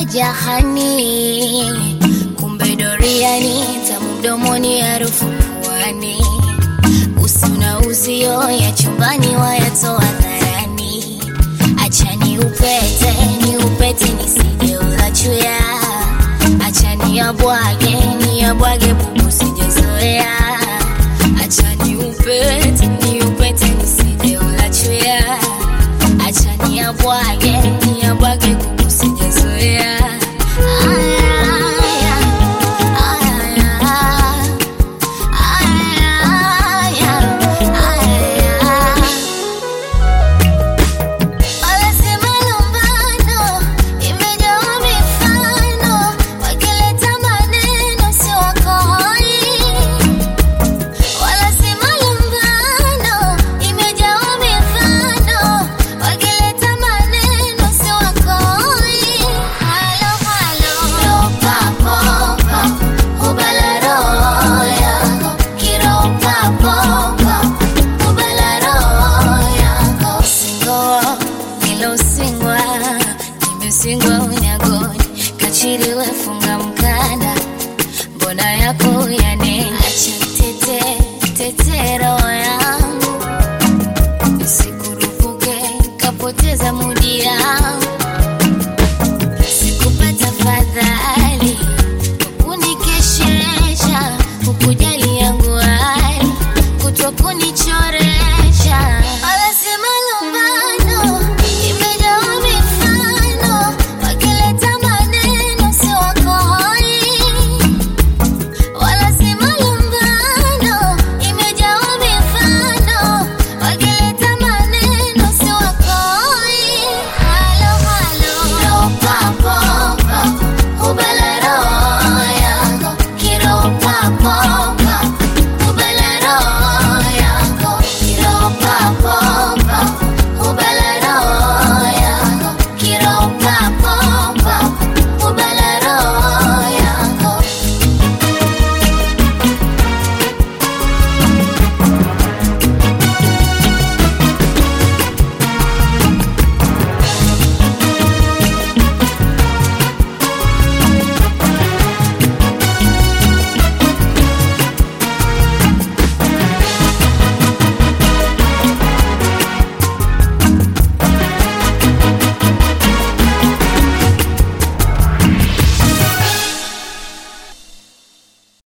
jahani, kumbe doriani, tamu mdomoni, harufu puani, usi na uzio ya chumbani wayatoa dharani. Acha ni upete ni upete nisije ulachuya, acha ni yabwage ni yabwage bubu sijezoea, acha ni upete ni upete nisije ulachuya, acha ni yabwage ni yabwage bubu sijezoea. Aya, aya, aya, aya, aya. Wanasema lumbano imejawa mifano, wakileta maneno sio wakoi. Wanasema lumbano imejawa mifano, wakileta maneno sio wakoi. Halo, halo. Ropa, popa, hubala roho yako. Kiropa, popa, hubala roho yako. Singo, nilosingwa, nimesingwa unyagoni, kachiri wefunga mkanda, mbona yako yanena, acha tete tetero yangu, sikurupuke kapoteza muda